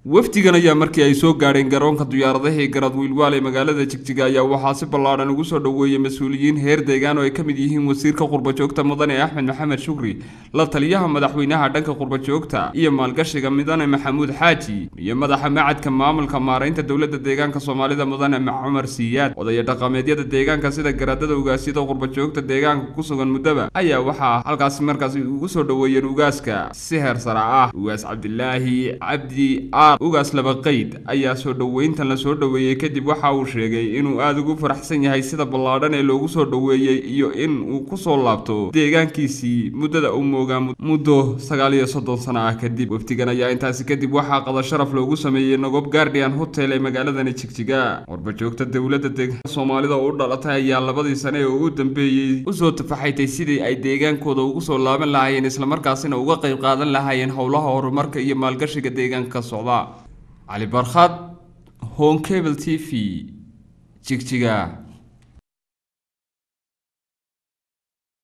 wafdigan ayaa markii ay soo gaadheen garoonka diyaaradaha ee garad wiilwaal ee magaalada jigjiga ayaa waxaa si ballaadhan ugu soo dhoweeyey mas-uuliyiin heer deegaan oo ay ka mid yihiin wasiirka qurbajoogta mudane axmed maxamed shukri la taliyaha madaxweynaha dhanka qurbajoogta iyo maalgashiga mudane maxamuud xaaji iyo madaxa macadka maamulka maaraynta dowladda deegaanka soomaalida mudane cumar siiyaad odaya dhaqameedyada deegaanka sida garaadada ugaasyada qurbajoogta deegaanka ku sugan muddaba ayaa waxaa halkaasi markaasi ugu soo dhoweeyeen ugaaska si heer sara ah ugaas cabdilaahi cabdi ugaas laba qeyd ayaa soo dhoweyntan la soo dhoweeyey kadib waxa uu sheegay inuu aada ugu faraxsan yahay sida ballaadhan ee loogu soo dhoweeyey iyo in uu kusoo laabto deegaankiisii muddada uu moogaa muddo sagaal iyo soddon sano ah kadib wafdigan ayaa intaasi kadib waxaa qada sharaf loogu sameeyey nogob guardian hotel ee magaaladani jigjiga warbajoogta dowladda deegaanka soomaalida oo u dhalatay ayaa labadii sane ee ugu dambeeyey usoo tafaxaytay sidii ay deegaankooda ugu soo laaban lahaayeen islamarkaasina uga qayb qaadan lahaayeen howlaha horumarka iyo maalgashiga deegaanka ka socda cali barkhad home cable t v jigjiga